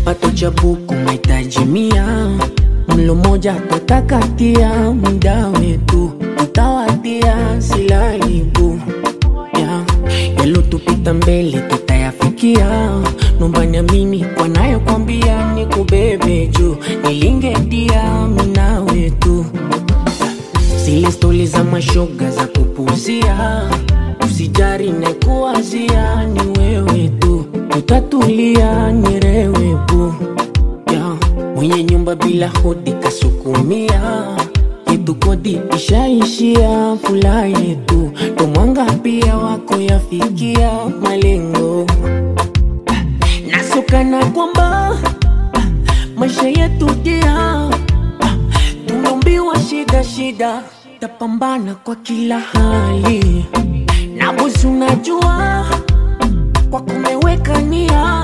kipato cha buku mahitaji mia mlo moja twatakatia muda wetu utawatia silaibu yeah. yalotupita mbele tutayafikia nomba niamini wanayokwambia ni kubebe juu nilingedia mina wetu zile stori za mashoga za kupuzia usijari na kuwazia ni wewe tu utatulia nirewepu yeah. mwenye nyumba bila hodi kasukumia yetu kodi ishaishia fula yetu tomwanga pia wako yafikia malengo nasokana kwamba maisha yetu dia tumeumbiwa shida shida tapambana kwa kila hali na bosi unajua kwa kumeweka nia